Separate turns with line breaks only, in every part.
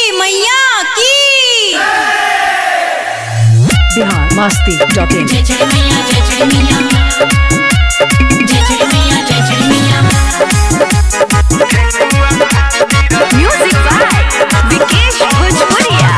मैया की
बिहार मस्ती dot in
जय जय मैया जय जय मैया जय जय मैया जय जय मैया
म्यूजिक बाय विकेश भोजपुरिया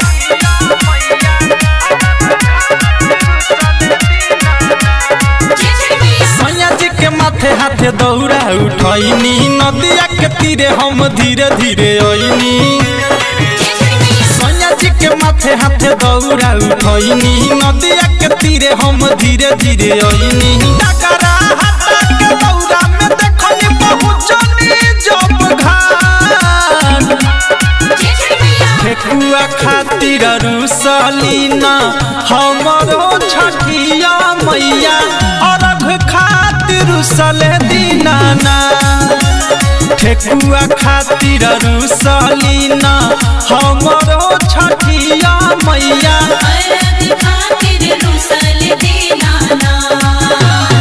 जय जय मैया
सैया जी के माथे हाथे दौड़ा उठैनी नदिया के तीरे हम धीरे धीरे अइनी
जय जय मैया
सैया जी के माथे हाथे दौड़ा उठैनी नदिया के तीरे हम धीरे धीरे अइनी डगरा हाथा के दौड़ा में देखनी पहुँचनी जब घाट
जय जय मैया
ठेकुआ खातिर रुसलीना हमरो छठिया मैया अरघ खातिर रुसले दीनाना ठेकुआ खातिर रुसलीना हमरो छठिया मैया
अरब खातिर रुसल देना ना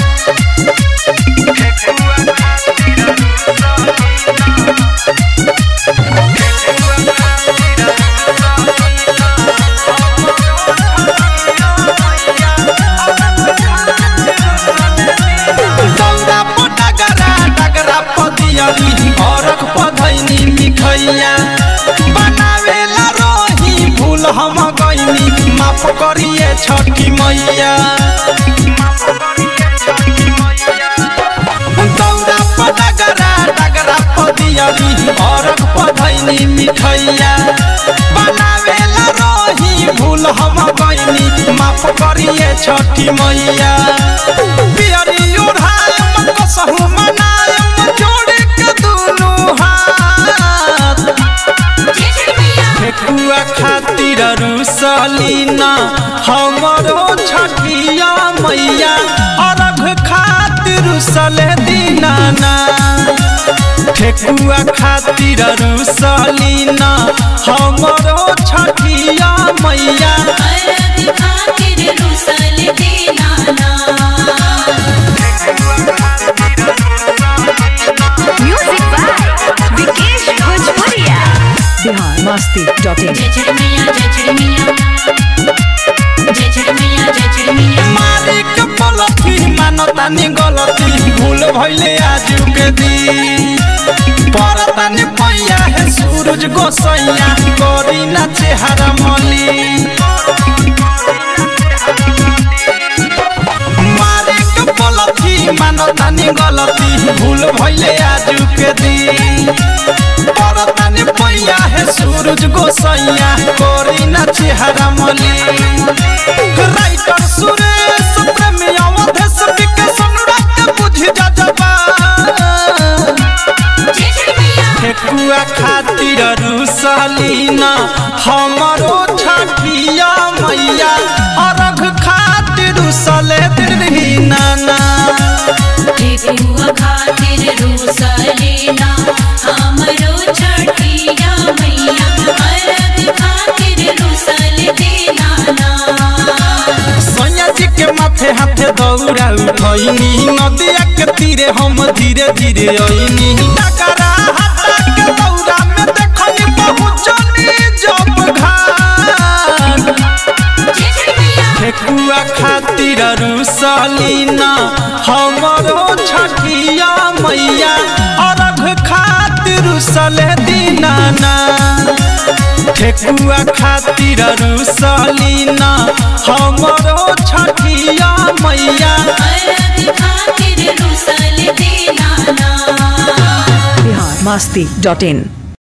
दौड़ा पर डगरा डगरा पदियली अरघ पधैनी मिठैया बनावेला रही भूल हम गईनी माफ करिए छठी मैया दौड़ा पर डगरा डगरा पदियली अरघ पधैनी मिठैया बनावेला रही भूल हम गईनी माफ करिए छठी मैया पियरी ओढ़ायम कसहु मनायम जोड़ के दुनू हाथ
जय जय मैया
ठेकुआ खातिर रुसलीना हमरो छठिया मैया अरघ खातिर रुसले दीनाना ठेकुआ खातिर रुसलीना हमरो छठिया मैया
अरब खातिर रुसल देना ना
म्यूजिक बाय विकेश भोजपुरिया
बिहार मस्ती डॉट इन
जय जय मैया जय जय मैया जय जय मैया जय जय मैया
मालिक पलथी मानतानी गलती भूल भइले आजू के दिन परतानी पैया है सूरज गोसैया करी ना चेहरा मली मालिक पलथी मानतानी गलती भूल भइले आजू के दिन परतानी पैया है सूरज गोसैया करी ना चेहरा मली राइटर सुरेश प्रेमी अवधेश विकास अनुराग बुझ जा जबा
जय जय मैया
ठेकुआ खातिर रुसलीना हमरो छठिया मैया अरघ खातिर रुसले दीनाना
ठेकुआ खातिर रुसलेना हमरो छठिया मैया अरब खातिर रुसल देना ना
सैया जी के माथे हाथे दौड़ा उठैनी नदिया के तीरे हम धीरे धीरे अइनी डगरा हाथा के दौड़ा में देखनी पहुँचनी जब घाट
जय जय मैया
ठेकुआ खातिर रुसलीना हमरो छठिया मैया अरघ खातिर रुसले दीनाना ठेकुआ खातिर रुसलीना हमरो छठिया मैया
अरब खातिर रुसल देना ना
बिहार मस्ती डॉट इन